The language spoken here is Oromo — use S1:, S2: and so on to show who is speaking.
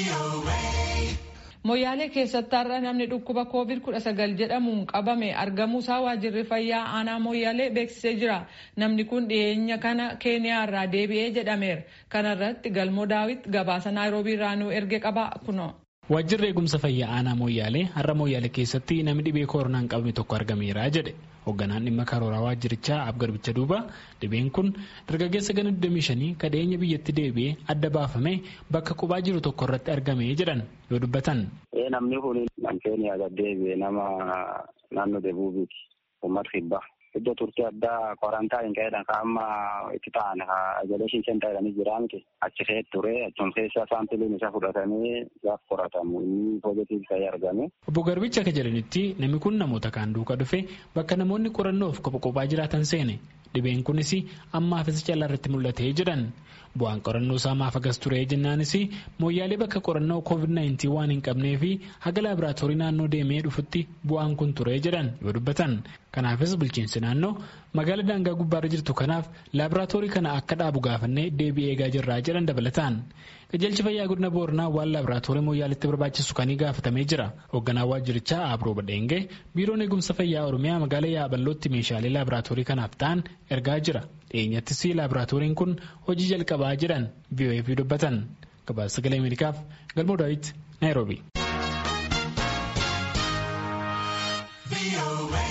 S1: Moyyaalee keessatti har'a namni dhukkuba COVID-19 jedhamuun qabame argamuusaa waajjirri fayyaa aanaa Moyyaalee beeksisee jira. Namni kun dhiyeenya kana Keeniyaa irraa deebi'ee jedhameera. Kana irratti Galmoo Daawit gabaasa Naayiroobii irraa nu erge qaba kuno.
S2: Waajjirri eegumsa fayyaa aanaa Moyyaalee har'a Moyyaalee keessatti namni dhibee koronaan qabame tokko argameera jedhe. Hoogganaan dhimma karooraa waajjirichaa Abgarbicha Duuba dhibeen kun dargaggeessa gana 25 kadheenya biyyatti deebi'ee adda baafamee bakka qubaa jiru tokko irratti argame jedhan yoo dubbatan.
S3: Namni kun nam Keeniyaa gad deebi'e nama naannoo Debuubiiti. Uummata kibbaa. Iddoo turtii addaa kwarantaayini ka'eedhaan kan amma itti ta'an ijoollee seentaa jedhanii jira miti. Achi keessa ture achuma keessa saampiliin isaa fudhatamee gaaf qoratamu inni poozitiivii ta'ee argame.
S2: Obbo Garbicha akka jedhanitti namni kun namoota kaan duukaa dhufe bakka namoonni qorannoof kopha kophaa jiraatan seene. Dhibeen kunis ammaafis callaa irratti mul'atee jedhan. Bu'aan qorannoo isaa maaf agas ture jennaanis mooyyaalee bakka qorannoo COVID-19 waan hin qabnee fi haga laaboraatoorii naannoo deemee dhufutti bu'aan kun ture jedhan yoo dubbatan. Kanaafis bulchiinsi naannoo magaalaa daangaa gubbaarra jirtu kanaaf laaboraatoorii kana akka dhaabu gaafannee deebii eegaa jirraa jedhan dabalataan. Qajeelchi fayyaa godina Booranaa waan laaboraatoorii mooyyaaleetti barbaachisu kanii gaafatamee jira. Hoogganaa waajjirichaa Abroo Badheengee biiroon eegumsa fayyaa Oromiyaa magaalaa Yaaballootti meeshaalee laaboraatoorii kanaaf ta'an ergaa jira. Dhiyeenyattis laaboraatooriin kun hojii jalqabaa jedhan VOF dubbatan. Gabaasa sagalee Ameerikaaf Galmoo Daawit Naayiroobii.